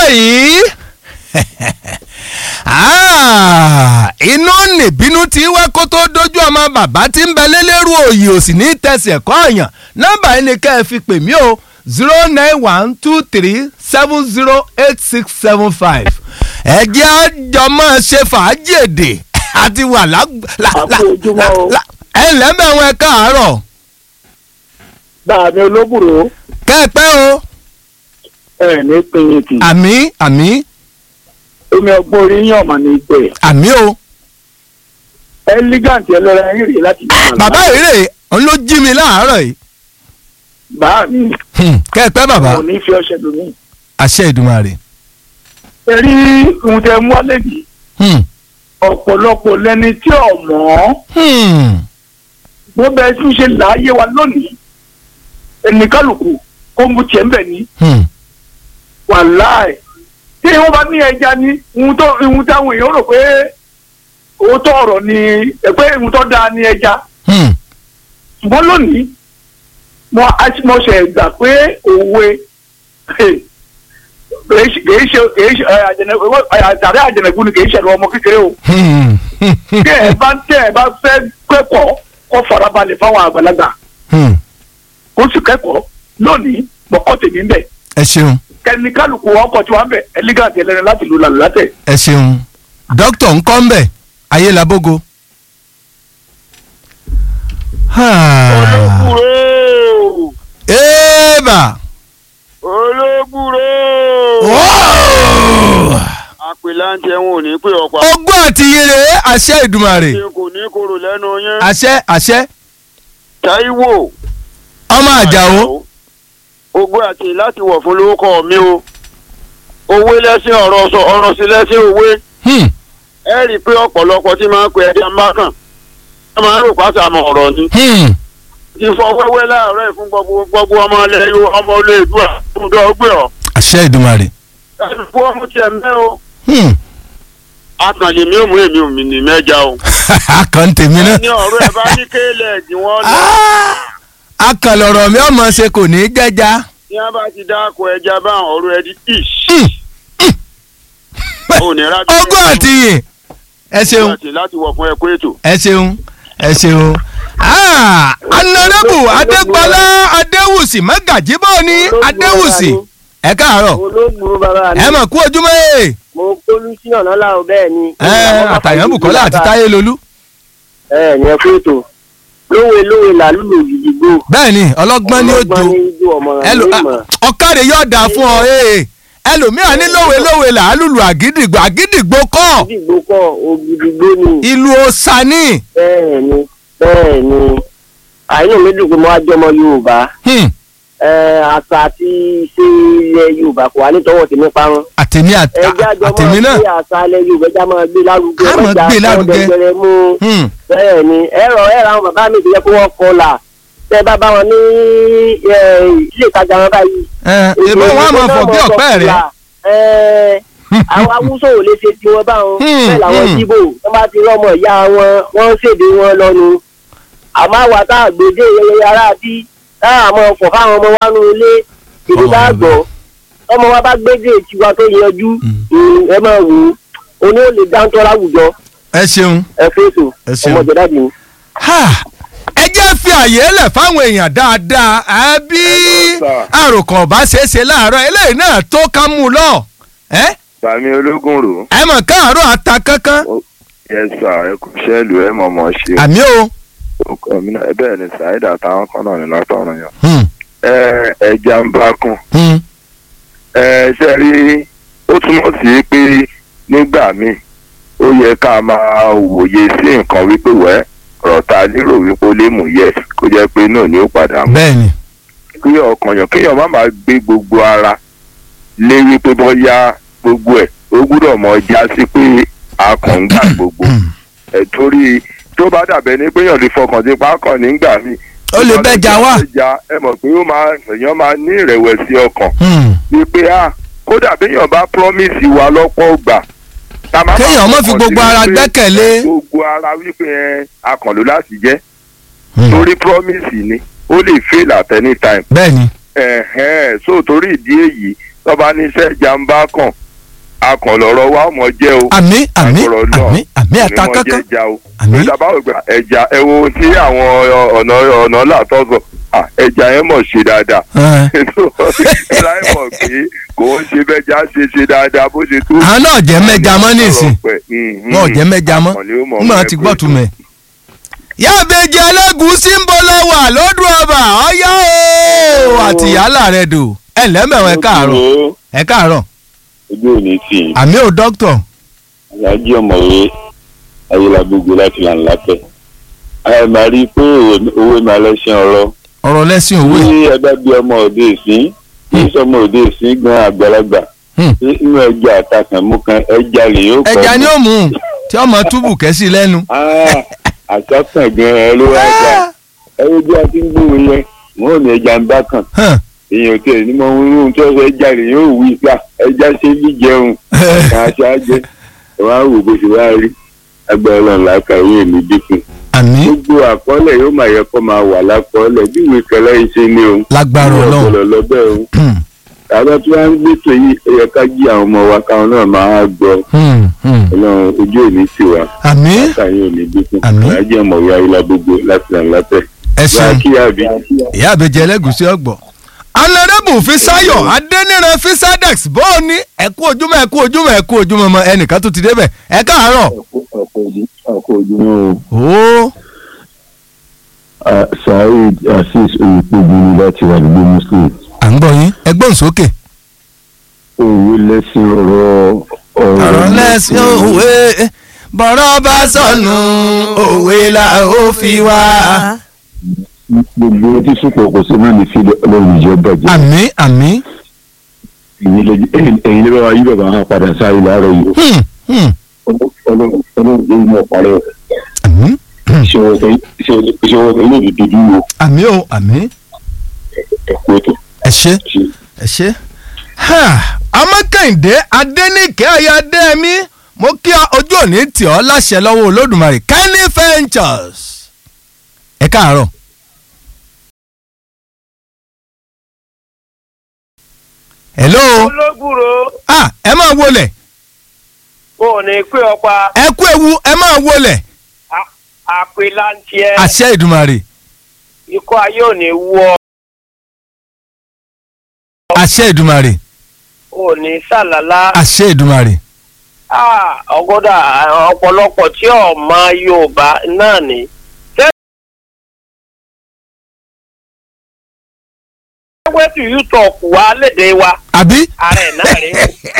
báyìí Ah, inú nìbínú tí wá kó tó dojú ọmọ bàbá tí ń bẹ lélẹ́rú òyì ò sì ní tẹsẹ̀ kọ́ ọ̀yàn nọ́mbà yìí ni ká ẹ fi pè mí o zero nine one two three seven zero eight six seven five ẹ jẹ́ àjọmọ́ ṣe fàájì èdè àti wà lág- la- la- Àpò ojúmọ́ o. la- ẹ ǹlẹ́ mẹ́wọ́n ẹ káàárọ̀ Báàmí olóbùrò kẹ́ẹ̀pẹ́ o ẹ̀ ní pinyìntì. àmì àmì Omi ọgbọ́n orí yàn mà ní ìgbẹ́. àmì o Ẹ́lígàǹtì ẹlẹ́ra ẹ̀yìn rèé láti jẹ́ bàbá ìrè òun ló jí mi láàárọ̀ yìí Báàmí Hmm, kẹ́ẹ̀pẹ́ bàbá kò ní fi ọṣẹ lómi. àṣẹ ìdùmarè. Ẹ rí ohun tẹ mú wálé yìí. Hmm, Ọ̀pọ̀lọpọ̀ lẹni tí ò mọ̀ hmm, wọ́n bẹ tún ṣe láàyè wa lónìí. Ẹnì kálukú ó mú tiẹ̀ ń bẹ̀ ní. hmm. Wàláì. Tí wọ́n bá ní ẹja ní ohun tó ohun táwọn èèyàn rò pé òótọ́ ọ̀rọ̀ ni ẹ pé ohun tó dáa ní ẹja. Hmm. ṣùgbọ́n lónìí mo mo ṣe gbà pé òwe kìí ṣe kìí ṣe àtàrí àjẹnẹ̀kú ni kìí ṣẹ̀rọ ọmọ kékeré o Hmm. kí ẹ bá tẹ ẹ bá fẹ́ kẹ́kọ̀ọ́ kó farabalẹ̀ fáwọn àgbàlagbà Hmm. kó sì kẹ́kọ̀ọ́ lónìí mọ̀kọ́ tèmi ń bẹ̀ ẹ ṣeun kẹ́ni kálukú ọkọ̀ tí wọ́n ń bẹ̀ ẹlígàtì ẹlẹ́rìn láti lu làlù látẹ̀. ẹ ṣeun dókítà ń kọ́ ń bẹ̀ ayé labógo. olóbùrò ébà olóbùrò àpèláńtẹ wọn ò ní pè ọ̀pá ogún àti ire àṣẹ ìdùmarè ṣe kò ní kóró lẹ́nu yẹn àṣẹ àṣẹ Táíwò ọmọ àjàó ogún àti láti wọ̀ fún lórúkọ mi o owó lẹ́sìn ọ̀rọ̀ sọ ọ̀rọ̀ sí lẹ́sìn òwe Hmm. ẹ rí i pé ọ̀pọ̀lọpọ̀ tí máa ń pe ẹja mákàn ẹ máa ń rò pátá àmọ́ ọ̀rọ̀ ni Hmm. ti fọ wẹ́wẹ́ láàárọ̀ ẹ̀ fún gbogbo gbogbo ọmọ ilẹ̀ yóò ọmọ olè ìdúrà fún dọ́gbẹ́ ọ̀ àṣẹ ìdùmarè. ẹ fún ọmọ tiẹ̀ mẹ́ o Hmm. akànlè mi ò mú èmi ò mí ní mẹ́ja o. akàn tèmi náà. ní ọ̀rọ̀ ẹ̀ bá ní kéèlẹ̀ ẹ̀dì wọn lọ. Ah! akàn lọ̀rọ̀ mi ọmọ ṣe kò ní í jẹ́já. ní a bá ti dáko ẹja bá ọ̀rọ̀ ẹ̀ di ish. Hmm. ò ní rà ogún àti yè ẹ ṣeun àti láti wọ̀ fún ẹ̀kọ́ ètò. ẹ ṣeun ẹ ṣeun. Ah! anarabu adégbọlá adéwùsì mẹgàjíbọ ní adéwùsì ẹ káàárọ̀ olóògùn bàbá mi ẹ mọ̀ kú ojúmọ́ ẹ̀ mo kólú sí ọ̀nà làwọn bẹ́ẹ̀ ni. ẹ àtàyàn bukola àti táyé lolú ẹ ní ẹ kú ètò lówe lówe làlúlò gidigbo. bẹ́ẹ̀ ni ọlọ́gbọ́n ni ó ọlọ́gbọ́n jo ní ijó ọmọràn ẹlò ní ah, ìmọ̀. ọ̀kadì yóò dà fún ọ ee ẹlòmíà ní lówe lówe làálùlù àgídìgbò àgídìgbò kọ́ gidigbo kọ ògidigbo ni. ìlú ọ̀sánì bẹ́ẹ̀ ni bẹ́ẹ̀ ni àìnú mi dùn pé mo wá jọmọ yorùbá Hmm. ẹ àṣà àti ìṣe ilẹ̀ yorùbá kò wá nítọwọ́ tèmi parun. àtèmi àt- ẹ jájọ àtèmi máa náà gbé àṣà ilẹ̀ yorùbá já máa gbé lárugẹ Á máa gbé lárugẹ. ọ̀dẹ̀gbẹ̀rẹ̀ mú Hmm. bẹ́ẹ̀ ni ẹ̀rọ ẹ̀rọ àwọn bàbá mi ti yẹ kó wọ́n kọlà tẹ́ bá bá wọn ní ẹ, ilé ìtajà wọn báyìí. ẹ èbó wọn á mọ fọ bí ọ̀pẹ rẹ ẹ àwọn awúsọ ò lè ṣe tiwọn báwọn Hmm, bẹ́ẹ̀ làwọn hmm. jíbò wọn bá ti rọmọ ìyá wọn wọn ń ṣèdè wọn lọnu àmọ́ àwa tá a gbèdé yẹyẹ ara bí tá a mọ fọ fáwọn ọmọ wa nù ilé ìdí tá a gbọ́ ọmọ wa bá gbédè tiwa tó yanjú hmm, ẹ máa wò ó oní ò lè dáńtọ́ láwùjọ ẹ ṣeun ẹ fèsò Ẹ ṣeun. ọmọ jẹ̀dá mi. Ha! ẹ jẹ́ fi àyè lẹ̀ fáwọn èèyàn dáadáa àbí àròkàn ọ̀bá ṣeéṣe láàárọ̀ eléyìí náà tó ká mú un lọ ẹ Bàmí ológun rò. ẹ mọ̀ káàárọ̀ ata kankan Yes sir, ẹ kò ṣẹ́ẹ̀lù ẹ mọ̀ mọ̀ ṣe. àmì o. Ọkọ mi náà bẹ́ẹ̀ ni Ṣáídà táwọn kan náà ní látọ̀run yàn. Hmm. Ẹ ẹja ń bá kùn. Hmm. Ẹ ṣe rí ó túmọ̀ sí pé nígbà míì ó yẹ ká máa wòye sí nǹkan wípé wẹ́ ọ̀rọ̀ ta lérò wípé ó lè mú yẹ kó jẹ́ pé náà ni ó padà mú. bẹ́ẹ̀ni kí ọkàn yàn kéèyàn má máa gbé gbogbo ara lé wípé bóyá gbogbo ẹ̀ ó gbúdọ̀ mọ já sí pé a kàn ń gbà gbogbo ẹ̀ torí tó bá dàbẹ̀ ní pé èèyàn lè fọkàn sí pákàn nígbà míì. Ó lè bẹ́jà wá. bẹ́jà ẹ mọ̀ pé ó máa èèyàn máa ní ìrẹ̀wẹ̀sì ọkàn Hmm. wípé a kódà béèyàn bá promise wa lọ́pọ̀ gbà. ká má Kéèyàn má fi fọkàn gbogbo sí ara wípé gbẹ́kẹ̀lé. gbogbo ara wípé ẹ akànlò láti jẹ́ Hmm. torí promise ni ó lè fail at any time bẹ́ẹ̀ni ẹ̀hẹ́n so torí ìdí èyí tọ́ba níṣẹ́ jàǹbá kan akàn lọ́rọ̀ wa ọmọ jẹ́ o àmì àmì agbọ̀rọ̀ náà àmì àmì ẹ̀ta onímọ̀ jẹ́ kankan ẹja o Àmín. ìjọba ògbà ẹja ẹ wo ohun tí àwọn ọ̀nà ọ̀nà làtọ́sọ̀ à, ẹja yẹn mọ̀ ṣe dáadáa Ẹ̀. láì mọ̀ pé kò ń ṣe bẹ́jà ṣe ṣe dáadáa bó ṣe tó. àwọn náà jẹ́ mẹ́ja mọ́ nísìn Mhm. wọn ò jẹ́ mẹ́ja mọ́ Àkànlé ó mọ̀ nígbà mọ́ tí ẹ gbọ́ pé- tu mẹ́. yáàbẹ̀jẹ̀ ẹlẹ́gùúsí ń bọ̀ lọ́wọ́ lọ́dún ọba ọ̀yá o àti yálà rẹ̀ dò ẹ lẹ́mẹ̀wọ̀n ẹ káàárọ̀ ẹ káàárọ̀ ojú ò ní tì í àmì ò dókítọ̀ alájí ọmọwé ayélujágbogbo láti là ń látẹ ẹ máa rí i pé òwe- òwe máa lẹ́sìn ọ̀rọ̀ ọ̀rọ̀ lẹ́sìn òwe tí ẹ bá bí ọmọ òde ìsín kì í sọmọ òde ìsín gan àgbàlagbà Hmm. tí inú ẹja àtàkàn mú kan ẹja lè yóò kọ́ ẹja ni ó mú un tí ọmọ túbù kẹ́sì lẹ́nu. àtàkàn gan ẹ ló wá jà ẹ wo bí a ti ń gbóhùn yẹn wọn ò ní ẹja ń bá kàn Hàn. èèyàn tí ẹ ní mọ ohun tí wọn sọ ẹja lè yóò wí gbà ẹja ṣe bí jẹun kà á ṣe á jẹ ẹ wá wò bó ṣe wá rí agbára Ọlọ́run làákàwé mi dínkù àmì gbogbo àkọọ́lẹ̀ yóò máa yẹ kó máa wà lákọọ́lẹ̀ bí ìwé kẹlẹ́ yìí ṣe ní o. lágbára ọlọ́run. ọ̀gbọ̀lọ̀ lọ́bẹ̀ o. Hmm. àbá tí wọ́n á ń gbètò yìí ó yẹ ká jí àwọn ọmọ wa káwọn náà máa gbọ́ Hmm. Hmm. ọlọ́run ojú òní sí wa àmì látàyè òní dínkù. Àmín. àjẹ ọmọwé ayélujára gbogbo láti ràn látẹ̀. ẹ wá ṣeun kí àbí. ìyá àbẹ̀jẹ̀ ẹlẹ́gùúsí ọgbọ̀. anarẹ́bù fisayo adẹ́niran fisadex bóò ní ẹ̀kú ojúmọ́ ẹ̀kú ojúmọ́ ẹ̀kú ojúmọ́ mọ́ ẹnìkan tó ti débẹ̀ ẹ káàárọ̀. ọkọ̀ ojúmọ́ ó saheed asis oyèpébi láti wà nígbó muslim à ń gbọ́ yín ẹgbọ́n sókè. òwe lẹ́sìn ọ̀rọ̀ ọ̀rọ̀ lẹ́sìn òwe bọ̀rọ̀ bá sọnù òwe la ó fi wá. gbogbo tí sùpọ̀ kò sí náà ní fi ọlọ́run ìjọ bàjẹ́. àmì àmì ẹ̀yin lè bá wa yí bàbá wọn padà sáré láàárọ̀ yìí. hmm, hmm, ọlọ́run ọlọ́run ló ń mọ̀ parẹ́ àmì ìṣòro ìṣòro ilé ìdíjú wo àmì o àmì ẹ̀kú ètò ẹ ṣe ṣe. ẹ ṣe. amákàndé adẹ́nìkẹ́ ayáadẹ́mi mo kí ọ ojú òní tì ọ́ láṣẹ lọ́wọ́ olódùmarè kenny ventures ẹ káàárọ̀. hello ológùrò ah ẹ máa wọlé ò ní pé ọpa ẹ kú ewu ẹ máa wọlé àpèlàntiẹ àṣẹ ìdùmarè ikọ́ ayé ò ní wú ọ àṣẹ ìdùmarè ò ní sàlálà àṣẹ ìdùmarè ọgọ́dà ọ̀pọ̀lọpọ̀ tí ọmọ Yorùbá náà ní. wẹ́tù yútọ̀ọ̀k wá lédè wa àbí ààrẹ náà rí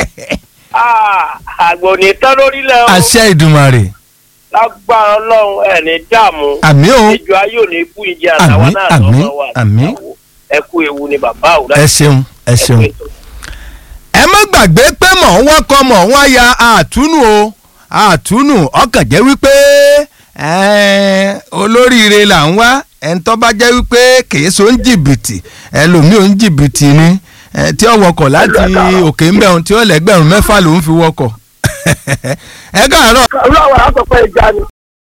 àgbò ní tán lórílẹ̀ o àṣẹ ìdùmarè lágbára Ọlọ́run ẹ̀ ní dààmú àmì o ìjọ ayé ò ní kú ìjẹ àtàwọn Àmín, náà àmín, lọ́wọ́ wa àmín. àtàwọn ẹ kú ewu ni bàbá òwúrọ̀ ẹ ṣeun ẹ ṣeun. ẹ má gbàgbé pé mọ̀ ń wọ́kọ̀ mọ̀ ń wáya àtúnù o àtúnù ọkàn jẹ́ wípé ẹ́ẹ́, olóríire là ń wá ẹni tó bá jẹ́ wípé kìí so ń jìbìtì ẹlòmíì ò ń jìbìtì ni ẹ, tí ó wọkọ̀ láti òkè ń bẹ̀rùn tí ó lẹ́gbẹ̀rún mẹ́fà ló ń fi wọkọ̀ ẹ káàárọ̀. olúwa àkọ́kọ́ ìjà ni.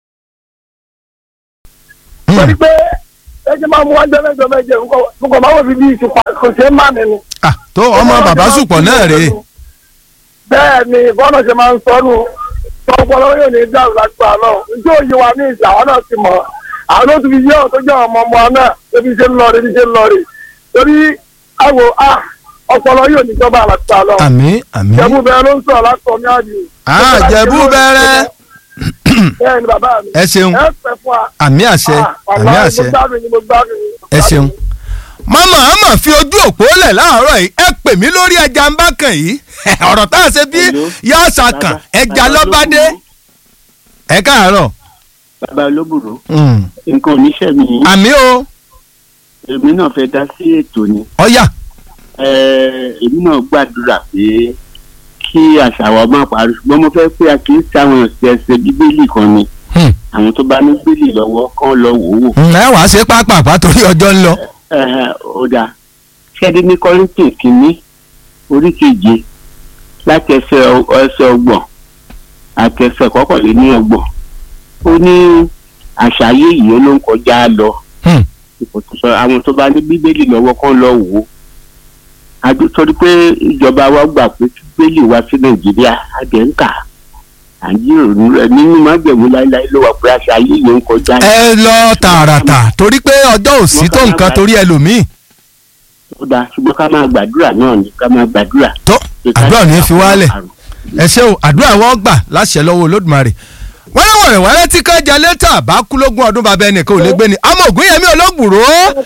torí pé ẹjẹ máa mú wájú ẹlẹ́jọ́ méje nǹkan máa wò fi bí ìsìnkú kò ṣe é má nínú. Ah, tó ọmọ bàbá sùpọ̀ náà rèé bẹ́ẹ̀ ni bọ́ọ̀nà ṣe máa ń sọnù tọpọlọ yóò ní dáhùn lágbára náà njẹ́ òye wa ní ìsìn àwọn náà ti mọ̀ àwọn tó ti fi yé ọ̀ tó jẹ́ ọmọ ọmọ náà ebi ṣe ń lọ rí ebi ṣe ń lọ rí torí àwò a ọpọlọ yóò ní jọba lágbára náà àmì àmì jẹ̀bú bẹ́ẹ̀ ló ń sọ̀rọ̀ látọ̀ ní àjò. Ah, Jẹ̀bú bẹ̀rẹ̀. bẹ́ẹ̀ ni bàbá mi ẹ ṣeun ẹ pẹ́ fún wa. àmì àṣẹ àmì àṣẹ ẹ ṣeun. mama ama fi ojú òpó lẹ̀ láàárọ̀ yìí ẹ pè mí lórí ẹja ń bá kàn yìí ọ̀rọ̀ tá a ṣe bí yá ṣàkàn ẹja lọ́bàdé ẹ káàárọ̀. bàbá olóbùrò Mm. nǹkan oníṣẹ́ mi àmì o èmi náà fẹ́ dá sí ètò ni ọ̀yà Eh, èmi náà gbàdúrà pé kí àṣà wa má parí ṣùgbọ́n mo fẹ́ pé a kì í sáwọn ẹsẹ̀ bíbélì kan ni Hmm. àwọn tó bá ní bíbélì lọ́wọ́ kán lọ wò ó wò. Mm, ẹ wàá ṣe pápápá torí ọjọ́ ń lọ. Eh, ó dáa ṣẹ́ẹ́dí ní kọ́rìntì kínní orí keje láti ẹsẹ̀ ọ- ẹsẹ̀ ọgbọ̀n àti ẹsẹ̀ kọkànléní ọgbọ̀n ó ní àṣà ayé yìí ló ń kọjá lọ Hmm. kò tó sọ àwọn tó bá ní bíbélì lọ́wọ́ kán lọ wò ó àdó torí pé ìjọba wa gbà pé kí bíbélì wá sí nàìjíríà àjẹ́ ń kà àjíròrò rẹ nínú májèmú láéláé ló wà pé àṣà ayé yẹn ń kọjá ẹ lọ tààràtà torí pé ọjọ́ òsì tó nǹkan torí ẹlòmíì ó dáa ṣùgbọ́n ká máa gbàdúrà náà ni ká máa gbàdúrà. tó àdúrà ní í fi wálẹ̀ ẹ ṣé o àdúrà wọn gbà láṣẹ lọ́wọ́ olódùmarè wọ́n lé wọ̀rẹ̀ wọ́n tí ká jalè tà bá kú lógún ọdún bàbá ẹnìkan ò lè gbé ni ọmọ ògùn yẹmí olóògbòrò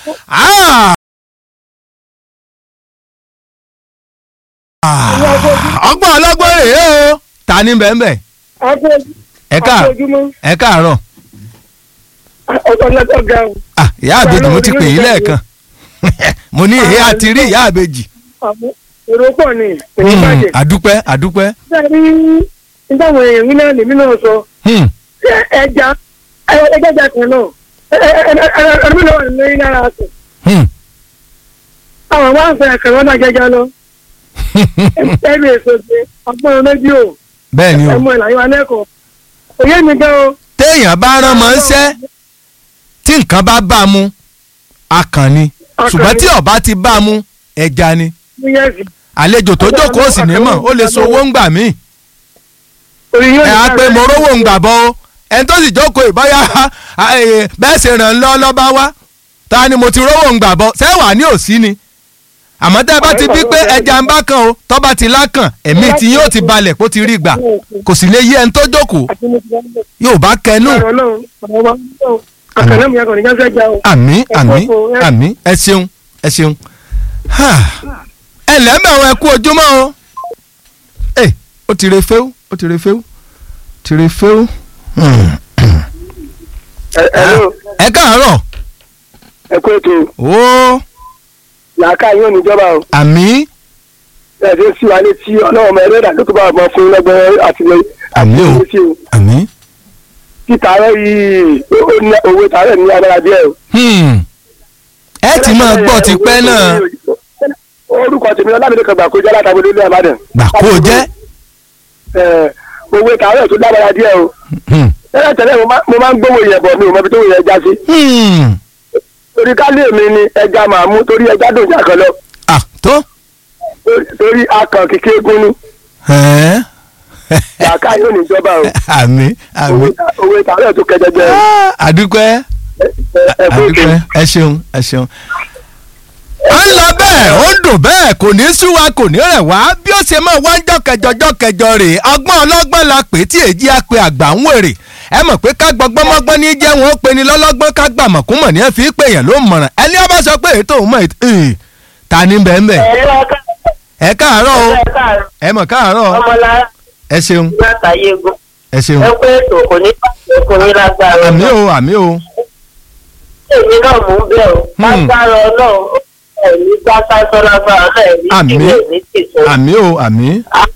ọgbọ́n ọlọ́gbọ́n rèé o ta ni bẹ́ẹ̀ ẹ káà ẹ káàárọ̀ ọ̀tọ̀ lọ́tọ̀ ga o. Ah, ìyá àbèjì mo ti pè yín lẹ́ẹ̀kan mo ní èyí àti rí ìyá àbèjì àmọ́ èrò pọ̀ ni èyí Hmm, bàjẹ́. àdúpẹ́ àdúpẹ́ sẹ́ni nítawọn èèyàn yín náà lèmi náà sọ Hmm, Ṣé ẹja ẹja ẹja kan náà ẹni náà wà lórí lára sùn. hmm. àwọn máa ń fẹ́ ẹ̀kẹ́ wọn náà jẹjẹ lọ. ẹnu èso ṣe ọgbọ́n rédíò bẹ́ẹ̀ ni o ẹmọ ìlànà wa lẹ́kọ̀ọ́. òye mi gan o. téèyàn bá rán mọ́ ń ṣẹ́ tí nǹkan bá bá a mú akàn ni Akàn ṣùgbọ́n ni. tí ọba ti bá a mú ẹja ni yẹ́sì. àlejò tó jókòó sì ní mọ̀ ó lè so owó ń gbà míì orí yóò ẹ á pé mo rówó ń gbà bọ́ o ẹni tó sì jókòó ìbáyà bẹ́ẹ̀ ṣe ràn lọ́ lọ́ba wá ta ni mo ti rówó ń gbà bọ́ sẹ́wà ní òsí ni àmọ́ tẹ́ ẹ bá ti bí pé ẹja ń bá kan o tọ́ bá ti lákàn ẹ̀mí tí yóò ti balẹ̀ kó ti rí gbà kò sì lè yí ẹni tó jókòó yóò bá kẹnu ọ̀rọ̀ náà ọ̀rọ̀ wa náà àkànná mi yàgò ní jáfẹ́ já o. àmì àmì Ẹ kókó, ẹ- àmì ẹ ṣeun ẹ ṣeun Ha. ẹ lẹ́mọ̀ àwọn ẹkú ojúmọ́ o ẹ ó ti re fẹ́ú ó ti re fẹ́ú ti re fẹ́ú. Hmm. ẹ káàárọ̀ ẹ kó ètò ó làákà yóò níjọba o. àmì ẹ̀ẹ́dẹ́ sí wa létí ọlọ́run ọmọ ẹlẹ́dàá tó tó bá ọmọ fún lọ́gbọ́n àtìlẹyìn àmì o létí o. àmì. títàárọ̀ yìí ó ní owó tààrọ̀ ní agbára díẹ̀ o. Hmm. ẹ ti máa gbọ́ ti pẹ́ náà orúkọ tèmi ọlámídé kan gbà kó jẹ́ látàgbé lórí àbádàn. gbà kó o jẹ́. Ẹ̀, owó tààrọ̀ tó lágbára díẹ̀ o. Hmm. tẹ́lẹ̀ tẹ́lẹ̀ mo máa- mo máa ń gbówó yẹn bọ̀ mi ò mọ ibi tó wò yẹn já sí. Hmm. torí kálí èmi ni ẹja màá mú torí ẹja dùn jà kan lọ. ah tó. Torí- torí akàn kìkì egun ni Ẹ́. làákà yóò níjọba o. àmì àmì. Owó- owó tààrọ̀ tó kẹjẹjẹ o. Ah, àdúpẹ́. Ẹ- ẹ- ẹ kó ètò. àdúpẹ́ ẹ ṣeun ẹ ṣeun. a ń lọ bẹ́ẹ̀ ó ń dùn bẹ́ẹ̀ kò ní sú wa kò ní rẹ̀ wá bí ó ṣe máa wá ń jọ́ kẹjọ jọ́ kẹjọ rè é ọgbọ́n ọlọ́gbọ́n la pè é tí èjì á pe àgbà ń wèrè ẹ mọ̀ pé ká gbọ́gbọ́n mọ́gbọ́n ní jẹ́ wọn ó pe ni lọ́lọ́gbọ́n ká gbà mọ̀kúmọ̀ ní ẹ fi pè yàn ló mọ̀ràn ẹni ọba sọ pé ètò òun mọ̀ ètò ẹ̀ ta ni bẹ́ẹ̀ bẹ́ẹ̀ ẹ káàárọ̀ o ẹ mọ̀ káàárọ̀ ọmọlára ẹ ṣeun látàyè egun ẹ ṣeun ẹ pé ètò kò ní ọkùnrin lágbára àmì o àmì o èmi náà mú bẹ́ẹ̀ o Hmm. lágbára ọlọ́run ẹ̀mí bá sásán lágbára náà ẹ̀mí Àmín. tìlẹ̀ ní tìtò àmì o àmì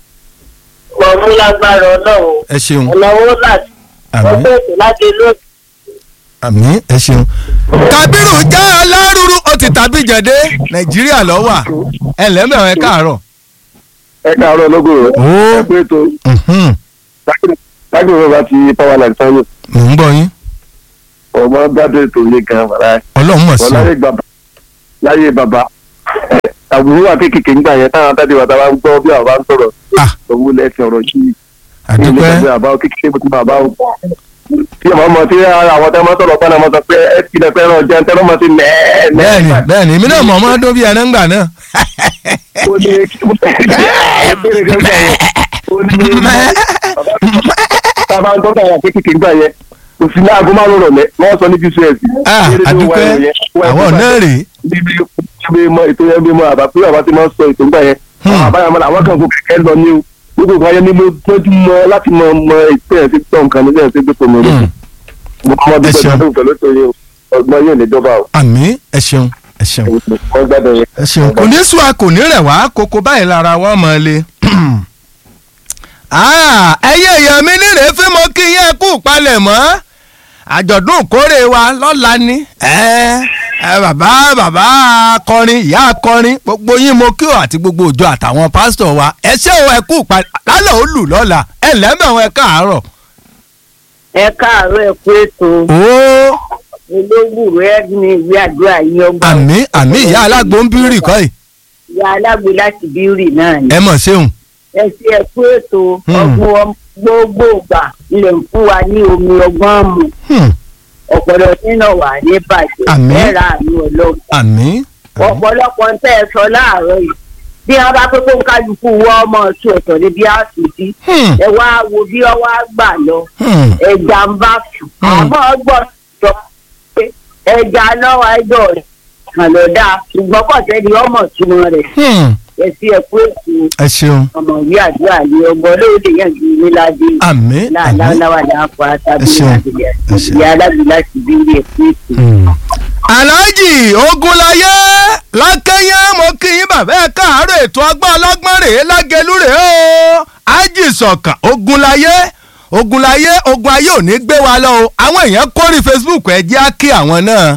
mọ̀ mú lágbára ọlọ́run ẹ ṣeun ọ̀nàwó láti àmì. ọgbẹ́ ètò láti lóòtù àmì ẹ ṣeun. Kabiru já alárùrù ó ti tàbí jẹ̀dé Nàìjíríà lọ wà ẹ lẹ́mẹ̀ọ́ ẹ káàárọ̀. ẹ káàárọ̀ lógo rẹ̀. ó ẹ kó ètò mhm, lágbègbè bàbá ti power line sanyo mò ń gbọ́ yín ọmọ gbádùn ètò ilé gan bàbá Ọlọ́run mọ̀ sí wọn láyé bàbá láyé bàbá àbúrò wa kékeré ńgbà yẹn táwọn àtàdé wa táwa ń gbọ́ bí àwọn bá ń sọ̀rọ̀ Ah. owó lẹ́sìn ọ̀rọ̀ yìí àdúpẹ́ ilé bàbá kékeré mo ti bàbá o tí ọmọ ọmọ tí àwọn tẹ́ mọ́ sọ̀rọ̀ pẹ́ẹ́nà mọ́ sọ pé ẹ ti lẹ̀ fẹ́ràn jẹun tẹ́lọ́ mọ́ sí mẹ́ẹ̀ẹ́ bẹ́ẹ̀ni bẹ́ẹ̀ni èmi náà mọ̀ ọmọ ọdún bíi ẹ̀rẹ́ ńgbà náà. ó ní ẹ bèrè gẹ́gẹ́ yẹn ó ní tábà ń tọ́ka àwọn kékeré ńgbà yẹn kò sí ní aago márùn-ún rọ̀lẹ́ wọ́n sọ ní gcs Ah, àdúpẹ́ àwọn náà rèé níbi níbi mọ ètò yẹn bí mọ àbá pé àbá ti máa ń sọ ètò ńgbà yẹn Hmm. àwọn àbáyọ mọ àwọn kan kò kẹ̀kẹ́ lọ ní o gbogbo nǹkan yẹn ni mo tọ́jú mọ láti mọ mọ ètò yẹn ti tọ́ nǹkan ní sẹ́yìn sí gbèsè mi rẹ̀ Hmm. mo kọ́ ọmọdé Ẹ pẹ̀lú ṣeun. ọdún pẹ̀lú ètò yẹn o ọgbọ́n yóò ní dọ́bà o àmì ẹ ṣeun ẹ ṣeun wọ́n gbádùn yẹn. ẹ ṣeun kò ní sùn a kò ní rẹ̀ wá kókó báyìí lára wọn mọ̀ ẹ́ lé. Ah, ẹyẹ èèyàn mi nírè fún mo kí yẹn kú palẹ̀ mọ́ àjọ̀dún ìkórè wa lọ́la ni ẹ ẹ bàbá bàbá akọrin ìyá akọrin gbogbo yín mo kí o àti gbogbo òjò àtàwọn pásítọ̀ wa ẹ ṣé o ẹ kú palẹ̀ lálẹ́ ó lù lọ́la ẹ lẹ́mẹ̀wọ̀n ẹ káàárọ̀. ẹ káàárọ̀ ẹ kú ètò ó olóògùn rẹ ní ìwé àdúrà yín ọgbà. àmì àmì ìyá alágbó ń bírì kọ́ yìí ìyá alágbe láti bírì náà ni. ẹ mọ̀ ṣeun ẹ ṣe ẹ kú ètò Hmm. ọgbọ́n gbogbo ìgbà ilẹ̀ ń fún wa ní omi ọgbọ́n mu Hmm, ọ̀pọ̀lọpọ̀ nínú wà ní bàjẹ́ Àmín. ẹ ra àánú ọlọ́run. àmì ọ̀pọ̀lọpọ̀ ń tẹ́ ẹ sọ láàárọ̀ yìí bí wọn bá pé kó ń kálukú wọ ọmọ ọtún ọ̀tọ̀ ní bí àtúntí Hmm, ẹ wá wo bí ọwọ́ á gbà lọ hmm, ẹja ń bá sùn Hmm. àmọ́ gbọ́ sọ pé ẹja lọ́wọ́ ẹjọ́ rẹ̀ kàn ló dáa ṣùgbọ́n kò sẹ́ni ọmọ túmọ̀ rẹ̀ hmm, ẹ sí ẹkú ètò ẹ ṣeun ọmọ ìwé àdúrà ní ọgbọ́n lóde yẹn ju níládé àmì àmì láàláwà láàpọ̀ Ẹ àtàbí ṣeún. àdìyẹ Ẹ ṣeun. ìyá alábì láti bí ilé ẹkú ètò. Hmm. alhaji ogunlaye lákẹyẹ mo kí yín bàbá ẹ káàárọ̀ ètò ọgbọ́n ọlọ́gbọ́n rèé lágẹlú rèé o ájì sọ̀kàn ogunlaye ogunlaye ogun ayé ò ní gbé wa lọ o àwọn èèyàn kórì facebook ẹ jẹ́ á kí àwọn náà.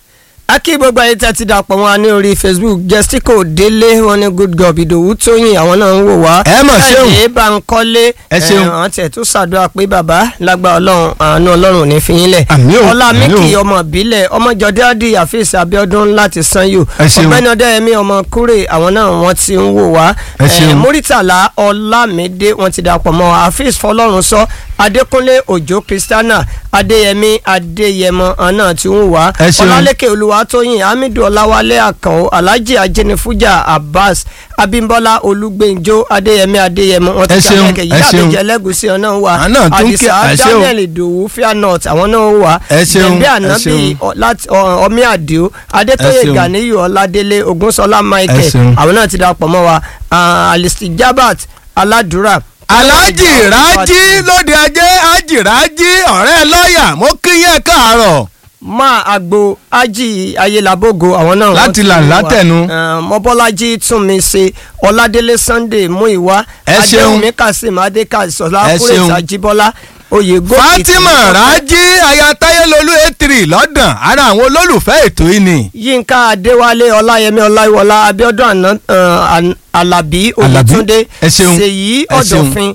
a kí gbogbo ayé tí a ti dàpọ̀ wọn ní orí facebook jessico délé wọn ní good god ìdòwú tóyìn àwọn náà ń wò wá. Ẹ mọ̀ ṣeun. káyọ̀dé bankole Ẹ ṣeun. àwọn tiẹ̀ tún ṣàdúrà pé bàbá lágbà ọlọ́run àánú ọlọ́run ò ní fi yín lẹ̀. Àmín o, ọlá àmín mẹ́kì o. ọmọ ìbílẹ̀ ọmọjọdé adi àfíìsì abiodun láti sanyo. Ẹ ṣeun. ọ̀gbẹ́ni ọdẹ́yẹmí ọmọ kúrè àwọn náà wọ́n ti ń wò wá. Ẹ ṣeun. Eh, muritala ọlámídé wọ́n ti dàpọ̀ mọ́ àfíìsì fọlọ́run sọ adékúnlé òjó kristiana adéyẹmí adéyẹmọ àwọn náà ti ń wò wá. Ẹ ṣeun. ọlálẹ́kẹ̀ olúwatóyìn hamidu ọláwálé àkànó alhaji ajẹnifujà abbas abimbola olùgbẹ́njọ adéyẹmí adéyẹmọ wọn ti Ẹ kí ṣeun, akẹ́kẹ́ ẹ yìí ṣeun. àbẹ̀jẹ̀ lẹ́gùsí ọ̀nà wà Àwọn náà tún kí- àdìsá ẹ ṣeun. daniel ìdòwú fairnot àwọn náà wà Ẹ ṣeun, bẹ̀m̀bẹ̀ ẹ ànábì ṣeun. ọ- láti ọ- ọmí àdìo adétóyè Ẹ ṣeun. ganiyu ọládélé ogunṣọlá michael ṣeun. àwọn náà ti dàpọ̀ mọ́ wa ah, alisti jabat aládùúrà. alhaji raji lóde ajé haji raji ọ̀rẹ́ lọ́ọ̀yà mo kí yín ẹ káàárọ̀. máa àgbo ají ayélabogo àwọn náà. Láti wọ́n ti là wà. látẹ̀nu. Eh, mọ́bọ́lájí túnmí ṣe ọládélé sunday múìwá Ẹ ṣeun. adéwùmí kasim adékàsọlá Ẹ kúrèsì ṣeun. ajíbọ́lá oyègò fatima raji aya tayelolu etiri lọ́dàn ara àwọn olólùfẹ́ ètò yìí ni. yínká adéwálé ọláyẹmí ọláyíwọlá abíọ́dún àná eh, An- alábí oyètúndé Ẹ ṣeun. ṣèyí Ẹ ṣeun. ọ̀dọ̀fin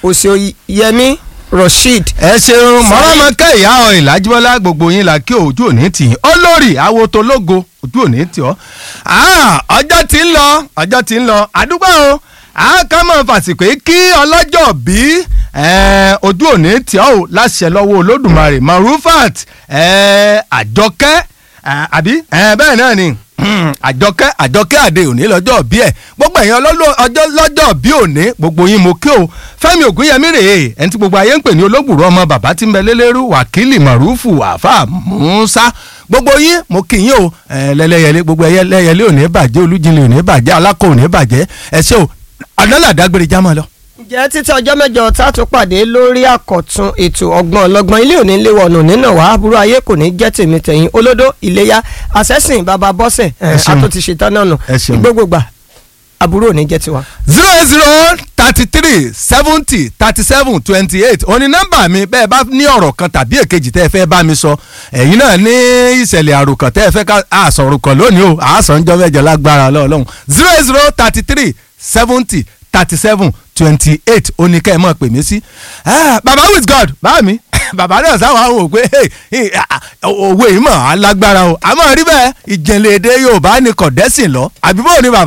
òsèyẹmí rasheed ẹ ṣeun mọ̀rọ́mọ́kẹ́ ìyá ọ ìlàjúbọ́lá gbogbo yín la kí ojú òní tì í olórí awotológo ojú òní tì ọ́ Ah, ọjọ́ tí ń lọ ọjọ́ tí ń lọ àdúgbò o àákámọ̀ fàsìkò yìí kí ọlọ́jọ́ bí eh, ojú òní tì ọ́ o láṣẹ lọ́wọ́ olódùmarè marufat eh, àjọkẹ́ eh, àbí eh, bẹ́ẹ̀ náà ni Hmm, àjọkẹ́ àjọkẹ́ àdé òní lọ́jọ́ bí ẹ̀ gbogbo ẹ̀yin ọlọ́lọ́- ọjọ́ lọ́jọ́ bí òní gbogbo yín mo kí o fẹ́mi ògúnyẹmí rèé ẹni tí gbogbo ayé ń pè ní olóògbòrò ọmọ bàbá tí ń bẹ lélẹ́rú wákìlì màrúfù àfà musa gbogbo yín mo kí yín o ẹ, lẹ́lẹ́yẹlé gbogbo ẹyẹ lẹ́yẹlé òní bàjẹ́ olújinlẹ̀ òní bàjẹ́ alákọ̀ òní bàjẹ́ ẹ ṣé o ọ̀nàlàdágbére jámọ́ lọ. ǹjẹ́ títí ọjọ́ mẹ́jọ tá a tún pàdé lórí àkọ́tún ètò ọgbọ́n ọlọ́gbọ́n ilé òní lé wọnú nínà wá aburú ayé kò ní jẹ́ tèmi tẹ̀yìn olódó iléyà àṣẹ́sìn bàbá bọ́sẹ̀ Ẹ ṣeun. àtò ti ṣetán náà nù Ẹ ṣeun. gbogbogbà aburú òní jẹ́ tiwa. zero eight zero thirty three seventy thirty seven twenty eight òní nọ́mbà mi bẹ́ẹ̀ bá ní ọ̀rọ̀ kan tàbí èkejì tẹ́ ẹ fẹ́ bá mi sọ ẹ̀yin náà ní ìṣẹ̀lẹ̀ àròkàn tẹ́ ẹ fẹ́ ká àsọ̀rọ̀ kan lónìí o àásọ̀njọ́ mẹ́jọ lágbára lọ́ọ̀lọ́hún zero eight zero thirty three seventy thirty seven twenty eight òní kẹ́ ẹ mọ̀ pè mí sí. Ah, baba with god bá mi bàbá náà sáwọn àwọn òpè òwe ìmọ̀ alágbára o àmọ́ rí bẹ́ẹ̀ ìjìnlẹ̀ èdè yorùbá ni kọ̀dẹ́sìn lọ àbí bóun ni bàbá.